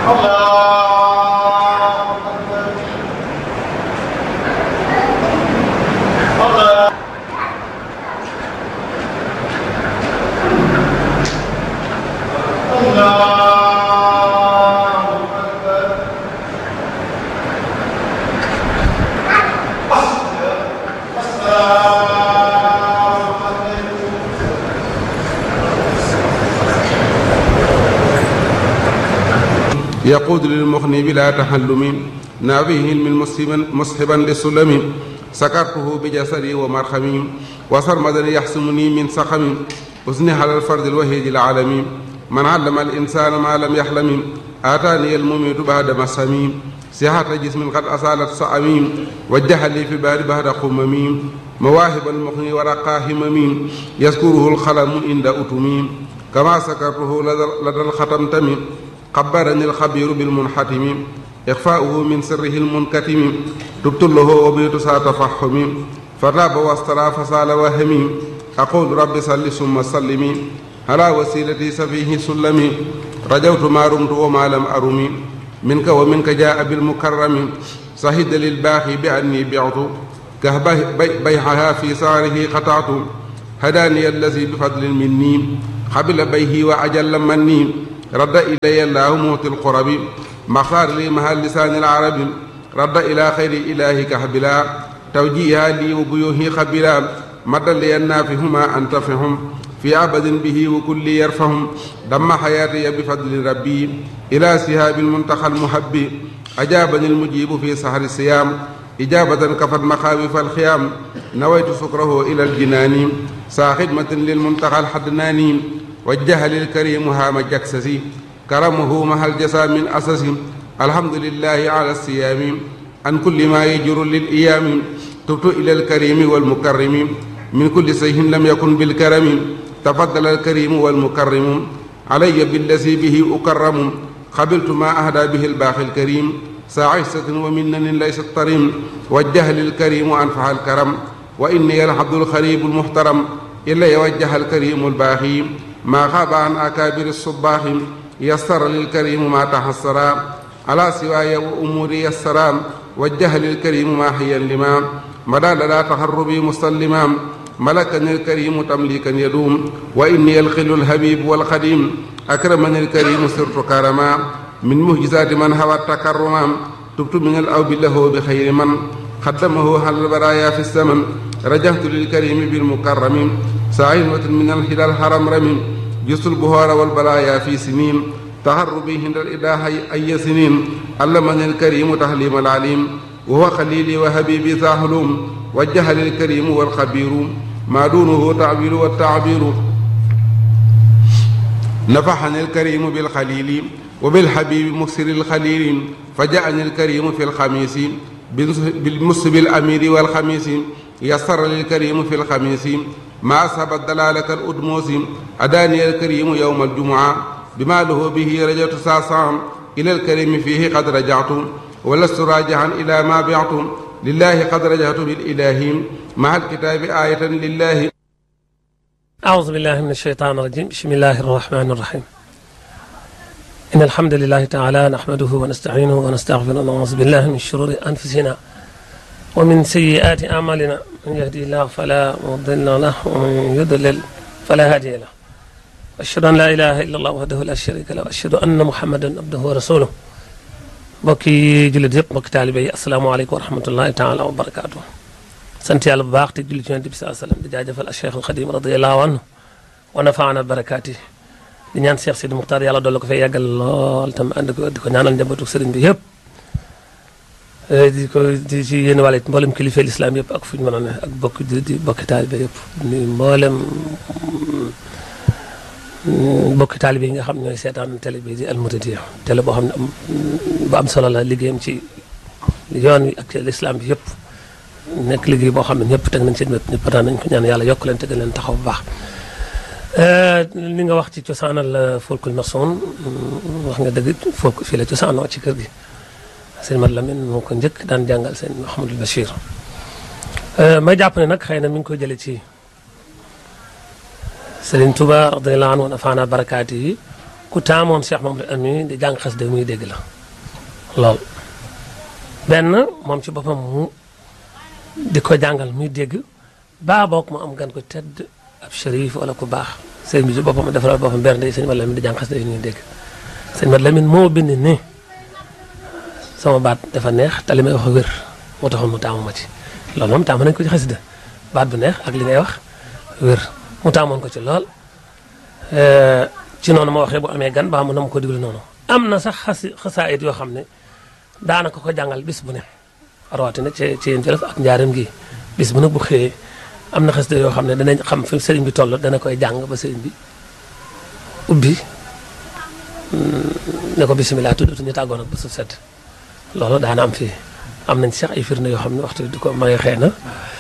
يقود للمغني بلا تحلم نافيه علم مسحبا مسحبا للسلم سكرته بجسدي ومرخمي وسرمدا يحسمني من سقم أثني على الفرد الوحيد العالمي من علم الإنسان ما لم يحلم آتاني المميت بعد مسامي صحة جسم قد أصالت صعميم وجه لي في بار بعد قمميم مواهب المغني ورقاه همميم يذكره الخلم عند أتميم كما سكرته لدى الختم تميم خبرني الخبير بالمنحتم إخفاؤه من سره المنكتم تبت له وبيت ساتفحم فتاب واسترى فسال وهمي أقول رب صل ثم سلمي على وسيلتي سفيه سلمي رجوت ما رمت وما لم أرمي منك ومنك جاء بالمكرم صهد للباخي بأني بعت كهبه بيعها في صاره قطعت هداني الذي بفضل مني قبل بيه وعجل مني رد إلي الله موت القرب مختار لي مها لسان العرب رد إلى خير إله كهبلا توجيها لي وبيوه خبلا مد لي النافهما أنتفهم في عبد به وكل يرفهم دم حياتي بفضل ربي إلى سهاب المنتخى المحب أجابني المجيب في سهر الصيام إجابة كفت مخاوف الخيام نويت سكره إلى الجنان سا خدمة للمنتخى الحدناني وجه للكريم هام جكسسي كرمه مع الجسا من أسس الحمد لله على الصيام عن كل ما يجر للإيام تبت إلى الكريم والمكرم من كل سيه لم يكن بالكرم تفضل الكريم والمكرم علي بالذي به أكرم قبلت ما أهدى به الباخي الكريم ساعسة ومنن ليست طريم وجه للكريم أنفع الكرم وإني العبد الخريب المحترم إلا يوجه الكريم الباخي ما خاب عن أكابر الصباح يسر للكريم ما تحسرا على سواي وأموري يسرا وجه للكريم ما حيا لما مدى لدى تهربي مسلما ملكني الكريم تمليكا يدوم وإني الخل الحبيب والخديم أكرمني الكريم صرت كرما من مهجزات من هوى التكرما تبت من الأوب له بخير من خدمه على البرايا في السمن رجعت للكريم بالمكرم سعيمة من الهلال الحرم رمي جس البهار والبلايا في سنين تهربي هند الإله أي سنين علمني الكريم تحليم العليم وهو خليلي وحبيبي ذا حلوم وجه للكريم والخبير ما دونه تعبير والتعبير نفحني الكريم بالخليل وبالحبيب مكسر الخليل فجاءني الكريم في الخميس بالمسب الأمير والخميس يسر للكريم في الخميس ما أصاب دلالة الأدموس أداني الكريم يوم الجمعة بما له به رجعت ساسا إلى الكريم فيه قد رجعت ولست راجعا إلى ما بعت لله قد رجعت بالإله مع الكتاب آية لله أعوذ بالله من الشيطان الرجيم بسم الله الرحمن الرحيم إن الحمد لله تعالى نحمده ونستعينه ونستغفره ونعوذ بالله من شرور أنفسنا ومن سيئات أعمالنا من يهدي الله فلا مضل له ومن يضلل فلا هادي له أشهد أن لا إله إلا الله وحده لا شريك له وأشهد أن محمدا عبده ورسوله mbokki jullit yëpp mbokki taalibe yi asalaamaaleykum wa rahmatullahi taala wa barakaatu sant yàlla bu baax te julli ci yonent bi saa sallam di jaajëfal al cheikh al xadim radiallahu anhu wa nafaana barakaati di ñaan cheikh sidi muxtaar yàlla doole ko fay yàggal lool tam ànd ko di ko ñaanal njabootu sëriñ bi yëpp di ko di ci yéen wàlle mboolem kilifa lislaam yëpp ak fu ñu mën a ne ak bokki di bokki taalibe yëpp ni mboolem bokki taalibe yi nga xam ñooy seetaan télé bi di almutadiya télé boo xam ne am bu am solo la liggéeyam ci yoon wi ak lislaam bi yëpp nekk liggéey boo xam ne ñëpp teg nañ seen wépp ñëpp daan nañ ko ñaan yàlla yokk leen te gën leen taxaw bu baax li nga wax ci cosaanal folkul maçon wax nga dëgg folk fii la cosaanoo ci kër gi sëñ Mat Lamin moo ko njëkk daan jàngal sëñ Mouhamadul Bachir may jàpp ne nag xëy na mi ngi koy jële ci Sëriñ Tuba radiyallahu anhu wa nafaana barakaati yi ku taamoon Cheikh Mamadou Ami di jàng xasida muy dégg la lool benn moom ci boppam mu di ko jàngal muy dégg baa boog mu am gan ko tedd ab shérif wala ku baax sëñ bi ci boppam defaral boppam bernde sëñ Mat Lamin di jàng xasida yi ñuy dégg sëñ Mat Lamin moo bind ni sama baat dafa neex te li may wax wér moo taxoon mu taamu ma ci loolu moom taamu nañ ko ci xasida baat bu neex ak li ngay wax wér mu taamoon ko ci lool ci noonu ma waxee bu amee gan baa mu na ma ko diglu noonu am na sax xasi xasaayit yoo xam ne daanaka ko jàngal bis bu ne rawatina ci ci yéen Jolof ak njaaram gi bis bu ne bu xëyee am na xasida yoo xam ne danañ xam fi sëriñ bi toll dana koy jàng ba sëriñ bi ubbi ne ko bisimilah tudd ñu tàggoon ak ba su sedd loolu daana am fii am nañ sax ay firnde yoo xam ne waxtu di ko may xëy na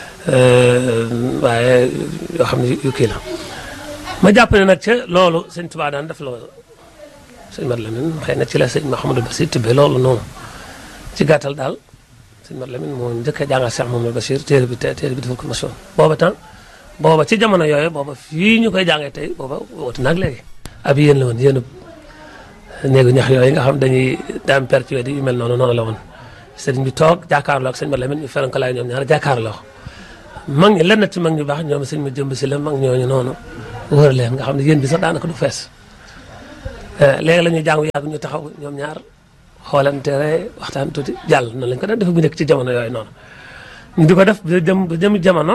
waaye yoo xam ne yu kii la ma jàpp ne nag ca loolu sëñ Tuubaa daan def loolu sëñ Mat Lamin xëy na ci la sëñ Mahamadou Bachir tibbee loolu noonu ci gàttal daal sëñ Mat Lamin moo njëkk a jàngal Cheikh Mahamadou Bachir téere bi téere bi defal ko mosoon booba temps booba ci jamono yooyu booba fii ñu koy jàngee tey booba wootu nag léegi ab yéen la woon yéen néegu ñax yooyu nga xam dañuy daam perpétué yu mel noonu noonu la woon sëriñ bi toog jàkkaarloo ak sëñ Mat Lamin ñu feran ko laay ñoom ñaar jàkkaarloo mag ñi lenn ci mag ñu baax ñoom sëñ ma jëmb si la mag ñooñu noonu wër leen nga xam ne yéen bi sax daanaka du fees léegi la ñuy jàng yàgg ñu taxaw ñoom ñaar xoolante waxtaan tuuti jàll noonu lañ ko daan def bu nekk ci jamono yooyu noonu ñu di ko def ba jëm ba jëm jamono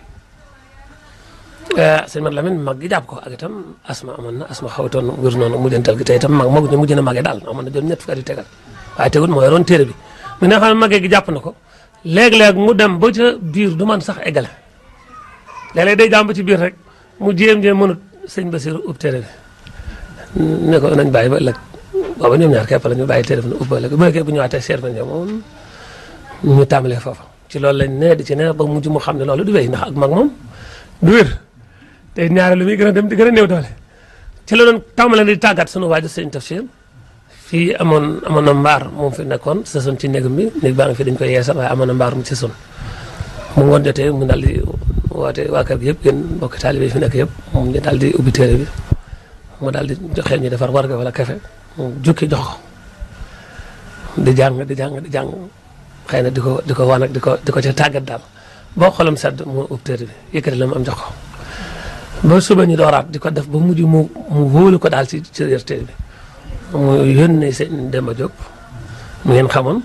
sëñ Mat Lamin mag gi jàpp ko ak itam asma amoon na asma xawtoon wér noonu mujjantal gi te itam mag mag ñu mujj na magee daal amoon na jot ñett fukki at yu tegal waaye tegul moo yoroon téere bi mi nga xam ne magee gi jàpp na ko léeg-léeg mu dem ba ca biir du man sax eggale léeg-léeg day jàmm ba ci biir rek mu jéem-jéem mënut sëñ Basiru ub téere bi ne ko nañ bàyyi ba ëllëg booba ñoom ñaar képp la ñu bàyyi téere bi ne ub ba ëllëg bu nekkee bu ñëwaatee seet ba ñoom moom ñu tàmbalee foofa ci loolu lañ ne di ci ne ba mujj mu xam ne loolu du wéy ndax ak mag moom du wér te ñaare lu muy gën a dem di gën a néew doole ci la doon tàmbale di tàggat sunu waaju sëñ Tafsir fii amoon amoon na mbaar moom fi nekkoon saison ci néegam bi néeg baa ngi fi dañ koy yeesal waaye amoon na mbaar mu saison mu ngoon jotee mu daal di woote waa kër gi yëpp yéen mbokki taalibe yi fi nekk yëpp moom ñu daal di ubbi téere bi mu daal di joxe ñu defar warga wala kafe mu jukki jox ko di jàng di jàng di jàng xëy na di ko di ko wan ak di ko di ko ca tàggat daal boo xolam sedd mu ubbi téere bi yëkkati la mu am jox ko ba suba ñu dooraat di ko def ba mujj mu mu wóolu ko daal ci ci yër téere bi mu yónnee sëñ Demba Diop mu ngeen xamoon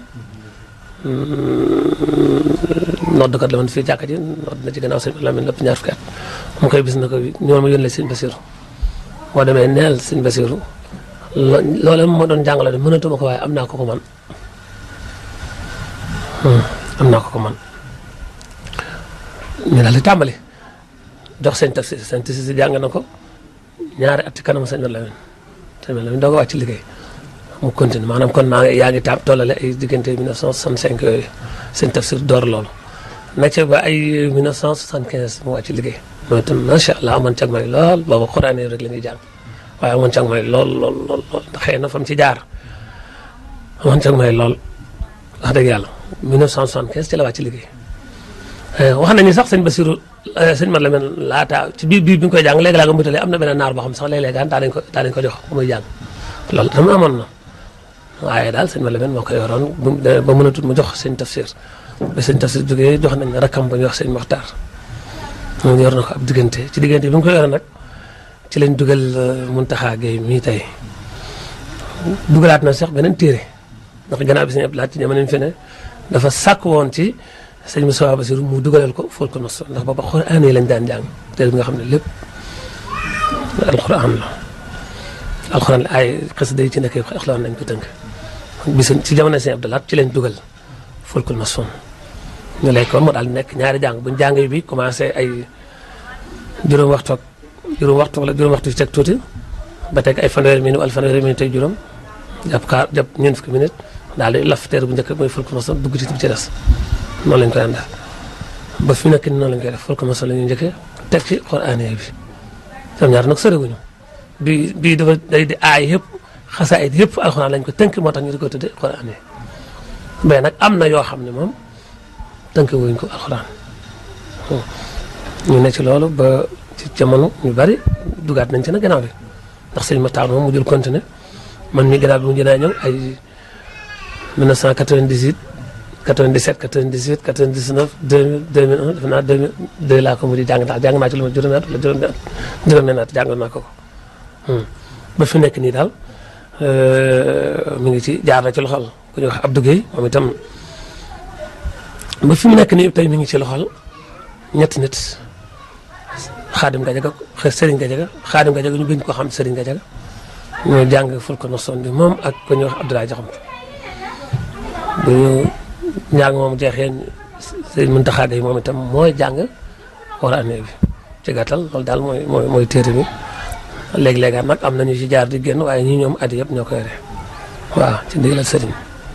noddkat la woon fii jàkka ji nodd na ci gannaaw sëñ Lamine lépp ñaar fukki at mu koy bis na ko ñoo ma yónnee sëñ Basiru boo demee neel sëñ Basiru loolu moo doon jàngale de mënatuma ko waaye am naa ko ko man am naa ko ko man ñu daal di tàmbali jox sëñ tafsir sëñ tafsir si jàng na ko ñaari at ci kanam sëñ Lamine sëñ Lamine doo ko wàcc liggéey mu continue maanaam kon maa ngi yaa ngi taab tollale ay diggante 1965 yooyu sëñ tafsir door loolu na ca ba ay 1975 mu wàcc liggéey mooy itam macha allah amoon cag may lool booba xuraan yi rek la ñuy jàng waaye amoon cag may lool lool lool lool xëy na fa mu ci jaar amoon cag may lool wax dëgg yàlla 1975 ci la wàcc liggéey wax nañu sax sëñ Basiru sëñ Mat Lamin laata ci biir biir bi ñu koy jàng léegi laa nga mutalee am na benn naar boo xam sax léeg-léeg daa nañ ko daa nañ ko jox muy jàng loolu dama amoon na waaye daal sëñ Mat Lamin moo ko yoroon ba mën a tut mu jox sëñ tafsir ba sëñ tafsir jógee jox nañ rakkam ba ñuy wax sëñ Moxtaar moom yor na ko ab diggante ci diggante bi mu ko yore nag ci lañ dugal Muntaxa Gay mii tey dugalaat na sax beneen téere ndax gannaaw bi sëñ Abdou Lahat ci jamono fi ne dafa sàkk woon ci sëñ Moussa Bassirou mu dugalal ko ful ko nos ndax booba xuraan yi lañ daan jàng téere bi nga xam ne lépp alxuraan la alxuraan la ay xasida yi ci nekk yëpp alxuraan lañ ko tënk bisu ci jamono sëñ Abdou Lahat ci lañ dugal ful ko nos ñu lay ko mu daal di nekk ñaari jàng buñ jàng bi commencé ay juróom waxtu ak juróom waxtu wala juróom waxtu ci teg tuuti ba teg ay fanweeri minute wala fanweeri minute tey juróom jàpp kaar jàpp ñeent fukki minute daal di laf teer bu njëkk mooy ful ko nos dugg ci ci des noonu lañ koy àndal ba fi mu nekk nii noonu lañ koy def ful ko nos la ñuy njëkkee teg ci xuraan bi ñoom ñaar nag soriwuñu bi bii dafa day di aay yëpp xasaayit yëpp alxuraan lañ ko tënk moo tax ñu di ko tuddee xuraan yi mais nag am na yoo xam ne moom tënk wuñ ko alxuraan ñu ne ci loolu ba ci jamono ñu bari dugaat nañ ci nag gannaaw bi ndax sëñ Matar moom mu jël continuer man mi gannaaw bi mu jënaa ñëw ay 1998 97 98 99 2000 2001 defe naa 2002 laa ko mu di jàng ndax jàng naa ci lu ma juróomi at wala juróomi at juróomi at jàng naa ko ko ba fi nekk nii daal mi ngi ci jaar na ci loxol ku ñuy wax Abdou Guèye moom itam ba fi mu nekk nii tey mi ngi ci loxol ñetti nit xaadim Gajaga Serigne Gajaga xaadim Gajaga ñu gën ko xam Serigne Gajaga ñoo jàng ful ko noson bi moom ak ku ñuy wax Abdoulaye Jaxam bu ñu njàng moom jeexee Serigne Mountakha Gueye moom itam mooy jàng war année bi ci gàttal loolu daal mooy mooy mooy téere bi léeg-léegaat nag am nañu ci jaar di génn waaye ñi ñoom at yëpp ñoo ko yore waaw ci ndigalal Serigne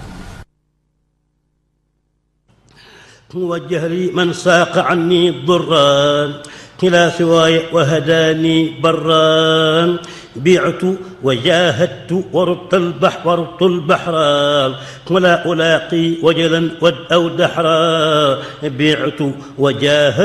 موجه لي من ساق عني الضران كلا سواي وهداني بران بعت وجاهدت وربط البحر وربط البحر ولا ألاقي وجلا ود أو دحرا بعت وجاهدت